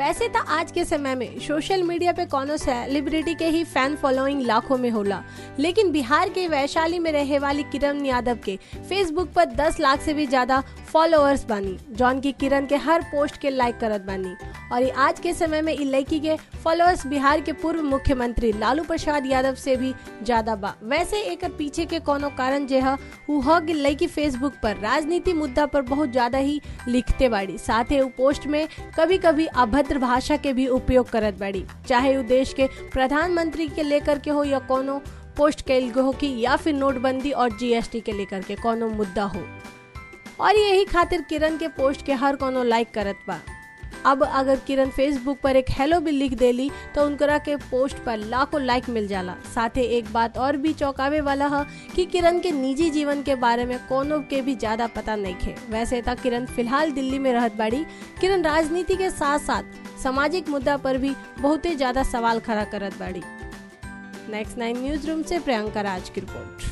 वैसे तो आज के समय में सोशल मीडिया पे कोनो सेलिब्रिटी के ही फैन फॉलोइंग लाखों में होला लेकिन बिहार के वैशाली में रहे वाली किरण यादव के फेसबुक पर 10 लाख से भी ज्यादा फॉलोअर्स बानी जौन की किरण के हर पोस्ट के लाइक करत बानी और ये आज के समय में इ लड़की के फॉलोअर्स बिहार के पूर्व मुख्यमंत्री लालू प्रसाद यादव से भी ज्यादा बा वैसे एक पीछे के कोनो कारण जे है उ ह कि लड़की फेसबुक पर राजनीति मुद्दा पर बहुत ज्यादा ही लिखते बाड़ी साथ ही उ पोस्ट में कभी कभी अभद्र भाषा के भी उपयोग करत बाड़ी चाहे उ देश के प्रधानमंत्री के लेकर के हो या कोनो पोस्ट कैल हो कि या फिर नोटबंदी और जीएसटी के लेकर के कोनो मुद्दा हो और यही खातिर किरण के पोस्ट के हर कोनो लाइक करत बा अब अगर किरण फेसबुक पर एक हेलो भी लिख देली तो उनकरा के पोस्ट पर लाखों लाइक मिल जाला साथ ही एक बात और भी चौंकावे वाला है कि किरण के निजी जीवन के बारे में कोनो के भी ज्यादा पता नहीं खे वैसे तक किरण फिलहाल दिल्ली में रहत बाड़ी किरण राजनीति के साथ साथ सामाजिक मुद्दा पर भी बहुते ज्यादा सवाल खड़ा करत बाड़ी नेक्स्ट नाइन न्यूज रूम से प्रियंका राज की रिपोर्ट